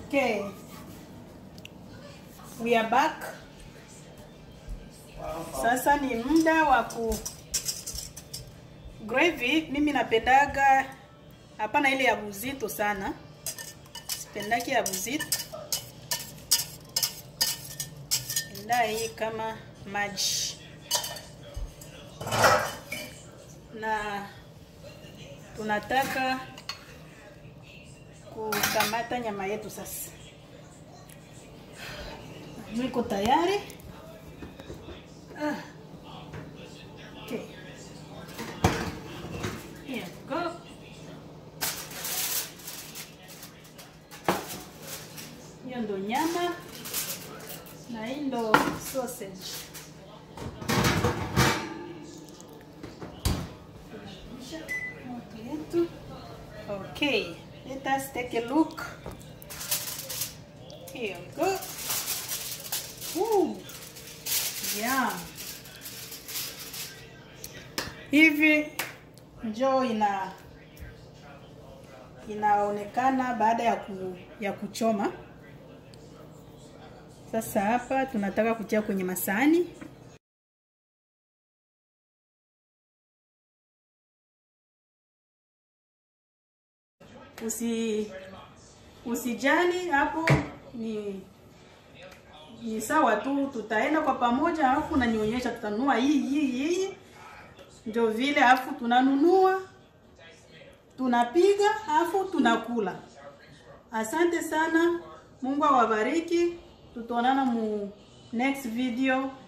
Okay. We are back. Sasa ni muda wa ku gravy. Mimi napendaga hapana ile ya buzito sana, sipendaki ya buzito, penda hii kama maji na tunataka kukamata nyama yetu sasa. Niko tayari. Ah. Okay. Here we go. Hiyo ndo nyama na hii ndo sausage. Moto yetu. Okay, let us take a look. Here we go. Ooh. Yeah. Hivi njoo ina inaonekana baada ya ku, ya kuchoma. Sasa hapa tunataka kutia kwenye masahani. Usi usijali hapo ni ni sawa tu, tutaenda kwa pamoja, alafu unanionyesha tutanunua hii hii hii, ndio vile, alafu tunanunua tunapiga, alafu tunakula. Asante sana, Mungu awabariki, tutaonana mu next video.